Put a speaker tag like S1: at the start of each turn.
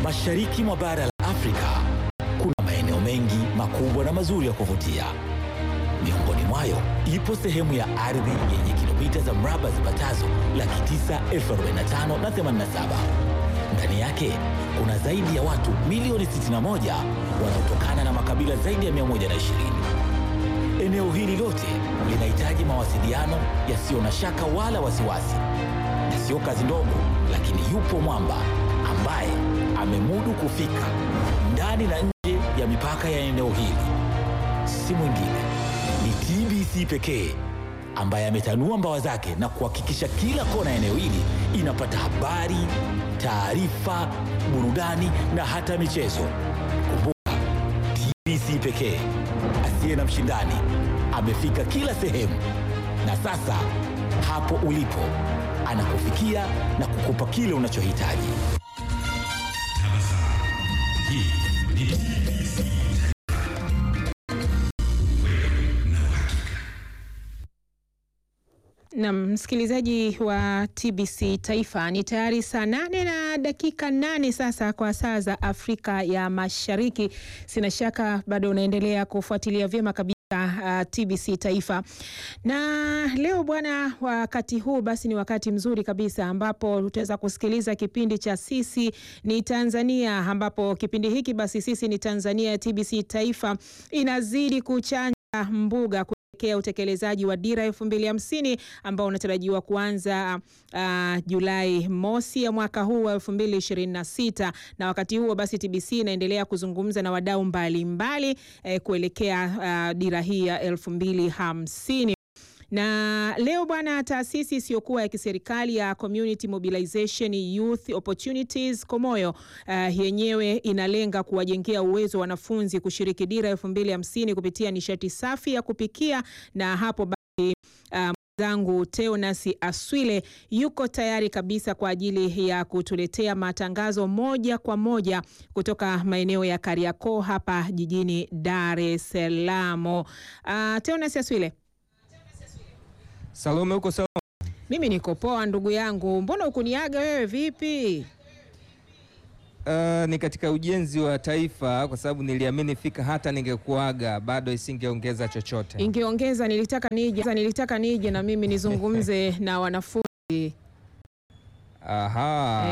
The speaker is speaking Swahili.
S1: Mashariki mwa bara la Afrika kuna maeneo mengi makubwa na mazuri ya kuvutia. Miongoni mwayo ipo sehemu ya ardhi yenye kilomita za mraba zipatazo laki tisa elfu arobaini na tano na themanini na saba. Ndani yake kuna zaidi ya watu milioni 61 wanaotokana na makabila zaidi ya 120. Eneo hili lote linahitaji mawasiliano yasiyo na shaka wala wasiwasi, na sio kazi ndogo, lakini yupo mwamba ambaye amemudu kufika ndani na nje ya mipaka ya eneo hili. Si mwingine ni TBC pekee ambaye ametanua mbawa zake na kuhakikisha kila kona ya eneo hili inapata habari, taarifa, burudani na hata michezo. Kumbuka, TBC pekee asiye na mshindani amefika kila sehemu, na sasa hapo ulipo anakufikia na kukupa kile unachohitaji.
S2: Na msikilizaji wa TBC Taifa, ni tayari saa nane na dakika nane sasa kwa saa za Afrika ya Mashariki. Sina shaka bado unaendelea kufuatilia vyema kabisa uh, TBC Taifa. Na leo bwana, wakati huu basi ni wakati mzuri kabisa ambapo utaweza kusikiliza kipindi cha Sisi ni Tanzania, ambapo kipindi hiki basi Sisi ni Tanzania ya TBC Taifa inazidi kuchanja mbuga kuelekea utekelezaji wa dira elfu mbili hamsini ambao unatarajiwa kuanza uh, Julai mosi ya mwaka huu wa elfu mbili ishirini na sita na wakati huo basi TBC inaendelea kuzungumza na wadau mbalimbali eh, kuelekea uh, dira hii ya elfu mbili hamsini na leo bwana, taasisi isiyokuwa ya kiserikali ya Community Mobilization Youth Opportunities Komoyo uh, yenyewe inalenga kuwajengea uwezo wanafunzi kushiriki dira elfu mbili hamsini kupitia nishati safi ya kupikia, na hapo basi uh, zangu Teonas Aswile yuko tayari kabisa kwa ajili ya kutuletea matangazo moja kwa moja kutoka maeneo ya Kariakoo hapa jijini Dar es Salaam. Uh, Teonas Aswile.
S3: Salome, uko sawa?
S2: Mimi niko poa ndugu yangu, mbona ukuniaga wewe vipi?
S3: Uh, ni katika ujenzi wa taifa, kwa sababu niliamini fika hata ningekuaga bado isingeongeza chochote.
S2: Ingeongeza, nilitaka nije, nilitaka nije na mimi nizungumze na wanafunzi
S3: Aha.